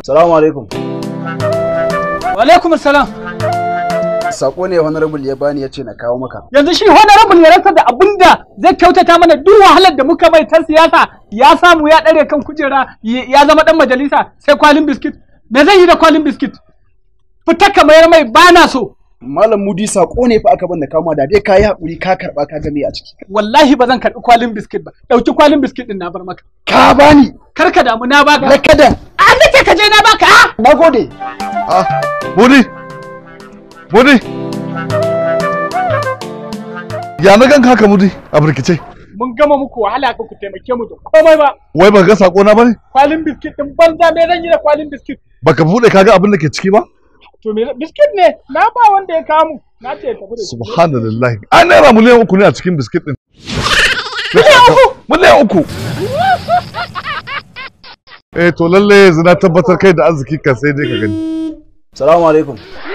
Salamu alaikum. Wa alaikum salam. Sako ne honorable ya bani ya ce na kawo maka. Yanzu shi honorable ya rasa da abinda zai kyautata mana duk wahalar da muka mai ta siyasa ya samu ya ɗare kan kujera ya zama ɗan majalisa sai kwalin biskit. Me zai yi da kwalin biskit? Fita ka mayar mai bana so. Malam Mudi sako ne fa aka bani kama da dai ka yi haƙuri ka karɓa ka game a ciki. Wallahi ba zan karɓi kwalin biskit ba. Ɗauki kwalin biskit ɗin na bar maka. Ka bani. Kar ka damu na baka. Rakadan. An nake ka je na baka. ah! Na gode. Ah, Mudi! Mudi! Ya na ganka haka Mudi a birkice. Mun gama muku wahala ka ku taimake mu da komai ba. Wai ba ga sako na bane? Kwalin biskit ɗin banza me zan yi da kwalin biskit? Baka bude kaga abin da ke ciki ba? To me biskit ne na ba wanda ya kamu. Na ce ya tafi da shi. Subhanallah. An naira miliyan uku ne a cikin biskit din. Miliyan uku? Miliyan uku. Eh to lalle yanzu na tabbatar kai da arziki kan sai dai ka gani. Salamu alaikum.